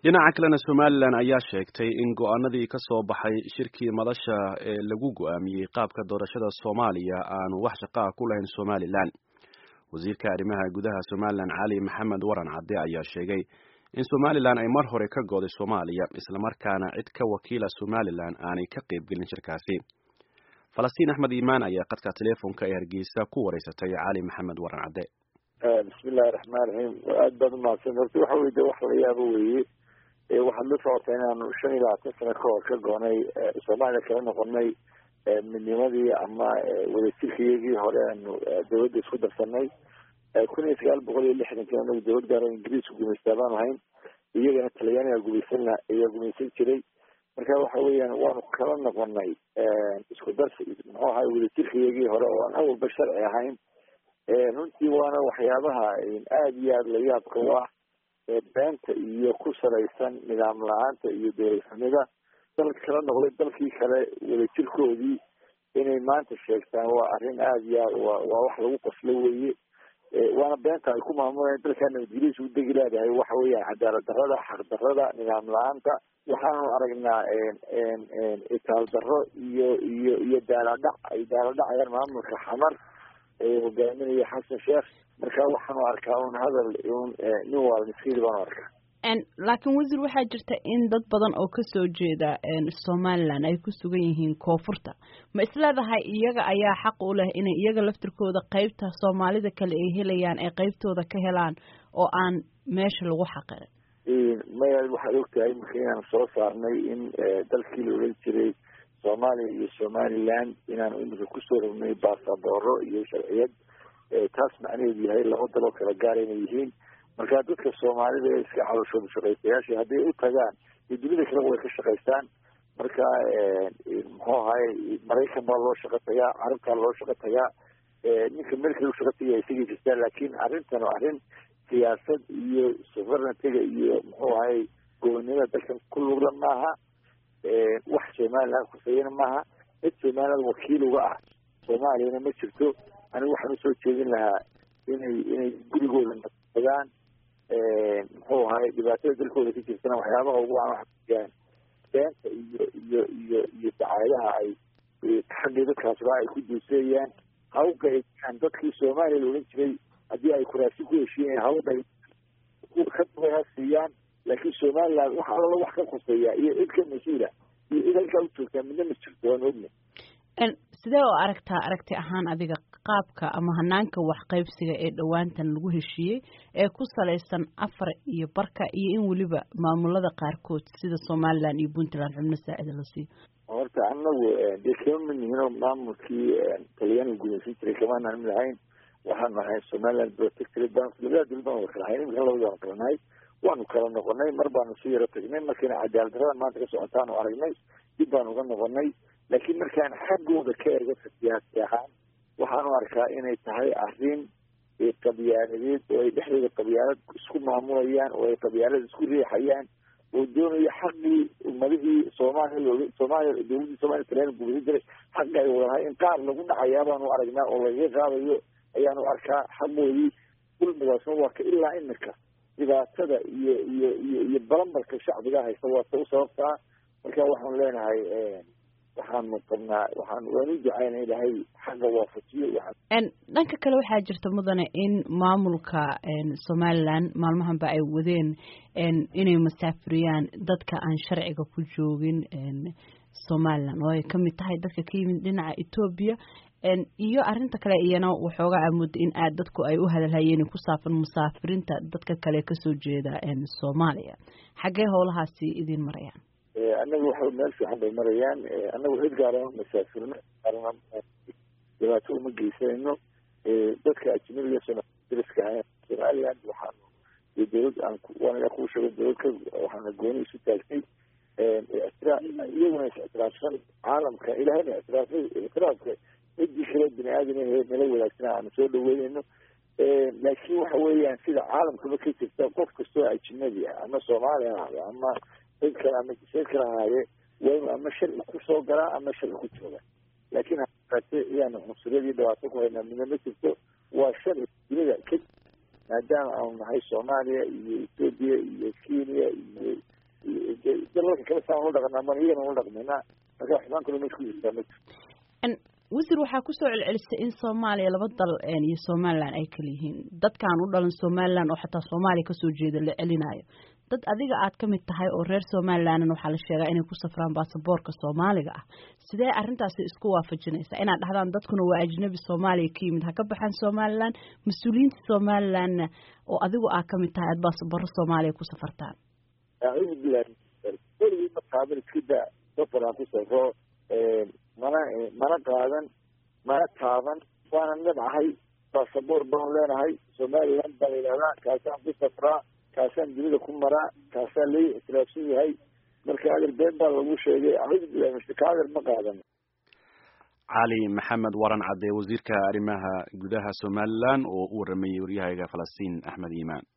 dhinaca kalena somalilan ayaa sheegtay in go-aanadii ka soo baxay shirkii madasha ee lagu go-aamiyey qaabka doorashada soomaaliya aanu wax shaqaa ku lahayn somalilan wasiirka arrimaha gudaha somalilan cali maxamed waran cadde ayaa sheegay in somalilan ay mar hore ka gooday soomaaliya islamarkaana cid ka wakiila somalilan aanay ka qaybgelin shirkaasi falastiin axmed iimaan ayaa qadka teleefonka ee hargeysa ku wareysatay cali maxamed waran cadde bismillahi raxmaan raxiim aada baad umahadsan horta waxa weye de wax la yaabo weeye waxaad la socota inaanu shan iyo labaatan sano ka hor ka goonay soomaaliya kala noqonay midnimadii ama wadajirkayagii hore aanu dawladda isku darsanay kun iyo sagaal boqol iyo lixdankii anagu dawlad gaaro ingiriisku gumaystaa baan ahayn iyagana talyaaniga gumaysan ayaa gumaysan jiray marka waxa weeyaan waanu kala noqonay isku darsi muxuu ahay wadajirkayagii hore oo aan awalba sharci ahayn runtii waana waxyaabaha aada iyo aada la yaabka u ah beenta iyo ku salaysan nidaam la-aanta iyo dowladxumida dalka kala noqday dalkii kale wadajirkoodii inay maanta sheegtaan waa arrin aada iyo aad wa waa wax lagu qoslo weeye waana beenta ay ku maamulaan dalkaa nabadgelyadiisa u degi leedahay waxa weeyaan cadaalad darrada xaq darrada nidaam la-aanta waxaanu aragnaa itaal darro iyo iyo iyo daaladhac ay daaladhacayaan maamulka xamar hogaaminaya xasan sheekh marka waxaanu arkaa un hadal un nin waala miskiin baanu arkaa laakiin wasiir waxaa jirta in dad badan oo kasoo jeeda somalilan ay ku sugan yihiin koonfurta ma isleedahay iyaga ayaa xaq u leh inay iyaga laftirkooda qeybta soomaalida kale ay helayaan ay qeybtooda ka helaan oo aan meesha lagu xaqirin maya waxaad ogtahay marka inaan soo saarnay in dalkii la odhan jiray soomaaliya iyo somaliland inaanu imika kusoo rognay baasabooro iyo sharciyad taas macnaheedu yahay laba daloo kala gaara inay yihiin marka dadka soomaalida ee iska calooshooda shaqaystayaasha hadday u tagaan iyo dunida kaleba way ka shaqaystaan marka muxuu ahay maraykan baa loo shaqo tagaa carabtaa loo shaqo tagaa ninka merkel u shaqo tagaya isagii jirtaa laakiin arrintan oo arrin siyaasad iyo sovereigntyga iyo muxuu ahay gobonnimada dalkan ku lugla maaha wax somaliland kuseeyana maaha cid somaliland wakiil uga ah soomaaliyana ma jirto anigu waxaan usoo jeedin lahaa inay inay gurigooda nasadaan muxuu ahay dhibaatada dalkooda ka jirtana waxyaabaha ugu aan waxaan beenta iyo iyo iyo iyo dacaayadaha ay xaggii dadkaasba ay ku duuseeyaan ha u gaydaan dadkii soomaaliya la odhan jiray haddii ay kuraasi ku heshiiyeen ha u gay ka ha siiyaan laakiin somaliland wax alala wax ka khuseeya iyo cid ka mas-uula iyo cid halkaa u joogtaa midna ma jirto waan ogna sidee oo aragtaa aragti ahaan adiga qaabka ama hanaanka waxqaybsiga ee dhowaantan lagu heshiiyey ee ku salaysan afar iyo barka iyo in weliba maamulada qaarkood sida somaliland iyo puntland xubno saacida la siiyo horta anagu dee kama mid nihinoo maamulkii talyaaniga gumaysan jiray kamaanaan mid ahayn waxaanu ahay somaliland protectorate baan labada dowlad baan wada kala ahayn imika labada waan kala nahay waanu kala noqonay mar baanu si yaro tagnay markiina cadaalad darrada maanta ka socotaanu aragnay dib baanu uga noqonay laakiin markaan xaggooda ka eego siyaasi ahaan waxaanu arkaa inay tahay arrin qabyaaladeed oo ay dhexdooda qabyaalad isku maamulayaan oo ay qabyaalad isku riixayaan oo doonaya xaqii ummadihii soomaaliya looga soomaaliya dowladdii soomaliya talyaani gumaysan jiray xaqi ay wadanahay in qaar lagu dhacayaa baanu aragnaa oo lagaga qaadayo ayaanu arkaa xaqoodii dulmigaasna waa ka ilaa imika dhibaatada iyo iyo iyo iyo balambarka shacbiga haysta waa ta u sababtaa marka waxaanu leenahay waxaanu qabnaa waxaan waan u ducayna ilahay xagga waafajiyo dhanka kale waxaa jirta mudane in maamulka somaliland maalmahanba ay wadeen inay masaafuriyaan dadka aan sharciga ku joogin somaliland oo ay kamid tahay dadka ka yimid dhinaca etoobiya iyo arinta kale iyana waxooga amudda in aad dadku ay u hadalhayeen ku saafan musaafirinta dadka kale kasoo jeeda soomaaliya xaggee howlahaasi idin marayaan annaga waxa meel fiican bay marayaan annagu cid gaarama masaafirno dhibaato uma geysanayno dadka ajnabiga soomaliska ahayn somaliland waxaanu iyo dowlad aan waanaga kuu sheego dowlad ka waxaana gooni isu taagtay iyaguna is ictiraafsan caalamka ilahayna ictiraafay ictiraafka cidii kale bini aadam ahe nala wadaagsan aanu soo dhaweynayno laakiin waxa weeyaan sida caalamkaba ka jirta qof kastoo ajnabi ah ama soomaali ha ahdo ama cid kale ama jiseed kale ahaadee waa inu ama sharci kusoo galaa ama sharci ku jooga laakiin hate iyaanu cunsuriyadii dhibaato ku haynaa midna ma jirto waa sharci dunida ka maadaama aanu nahay soomaaliya iyo etoobiya iyo kenya iyo dalalka kale saan ula dhaqanaa man iyagana ula dhaqmaynaa marka xubaan kaloo meesha ku jirtaa ma jirto wasiir waxaa kusoo celcelisay in soomaaliya laba dal iyo somalilan ay kala yihiin dadkaan u dhalan somalilan oo xataa soomaaliya kasoo jeeda la celinayo dad adiga aad ka mid tahay oo reer somalilanna waxaa la sheegaa inay ku safraan baasaboorka soomaaliga ah sidee arrintaasi isku waafajinaysaa inaad dhahdaan dadkuna waa ajnabi soomaaliya ka yimid ha ka baxaan somalilan mas-uuliyiinta somalilanna oo adigu aad ka mid tahay aad baasaboorro soomaaliya ku safartaan acuudu bilahi weligii ma qaadan iska daa safar aan ku safro mana mana qaadan mana taaban waana nabcahay baasaboor baan leenahay somaliland baa la yidhahdaa kaasaan ku safraa kaasaan dunida ku maraa kaasaa lai ictiraafsan yahay marka adar been baa lagu sheegay acuudu bilahi mashka adar ma qaadan cali maxamed waran cadde wasiirka arrimaha gudaha somalilan oo u waramayey waryahayga falastiin axmed iimaan